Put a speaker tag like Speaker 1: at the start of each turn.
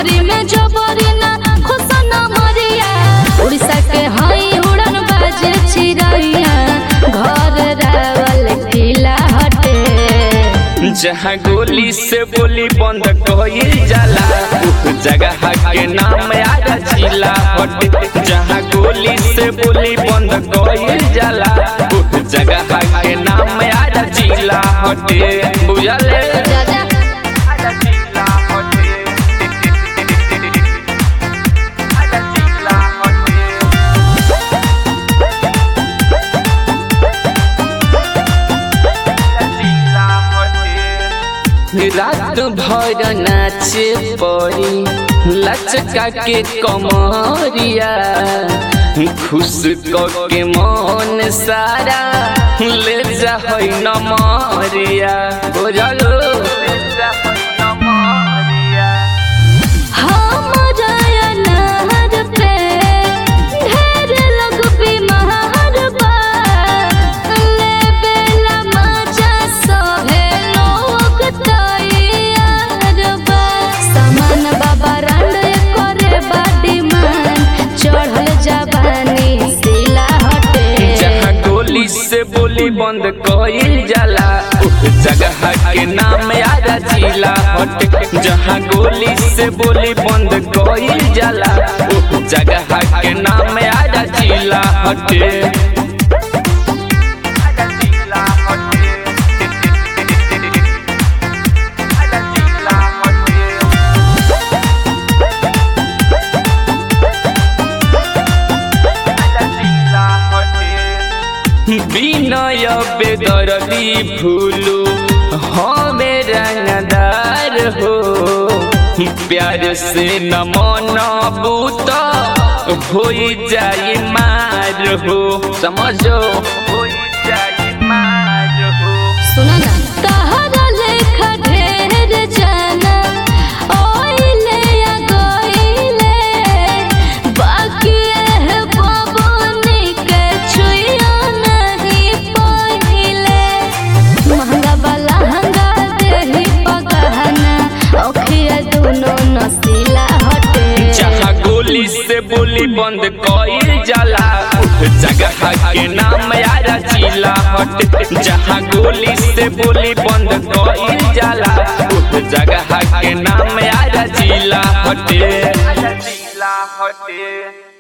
Speaker 1: नौकरी में जबरी ना खुश ना मरिया उड़ीसा के हई उड़न बाजे चिड़ैया घर रावल किला हटे
Speaker 2: जहाँ गोली से बोली बंद कईल जाला उस जगह के नाम आरा जिला हटे जहाँ गोली से बोली बंद कईल जाला उस जगह के नाम आरा जिला हटे बुझले
Speaker 1: राजा
Speaker 2: आरा जिला हटे आरा जिला हटे रात भर नाचे पड़ी लचका के कमरिया खुश क के मन सारा ले जा है नमरिया बुझलो ले जा है नमरिया
Speaker 1: हमरा अनार पे ढेर लोग बीमार बा लेबेला मजा सभे लोग तैयार बा सामान बाबा रांड करे बा डिमांड चढ़ल जवानी सिला हटे
Speaker 2: जहाँ गोली से बोली बंद कईल जाला उस जगह के नाम आरा जिला हटे जहाँ गोली से बोली बंद कईल जाला उस जगह के नाम आरा जिला हटे आरा जिला हटे आरा जिला हटे विनय बेदरदी भूलू हमें रंगदार हो प्यार से न मन बूत हो जाई मार हो समझो हो जाई मार हो
Speaker 1: सुना ना तहरा लेखा ढेर जाना ओइले या गइले बाकी है बबनी के छुइयो नहीं पहिले महंगा वाला हंगा देही पगहना ओखिया दुनो नसीला हटे
Speaker 2: जहाँ गोली से बोली बंद कईल जाला उस जगह के नाम आरा जिला हटे जहाँ गोली से बोली बंद कईल जाला उस जगह के नाम आरा जिला हटे जिला हटे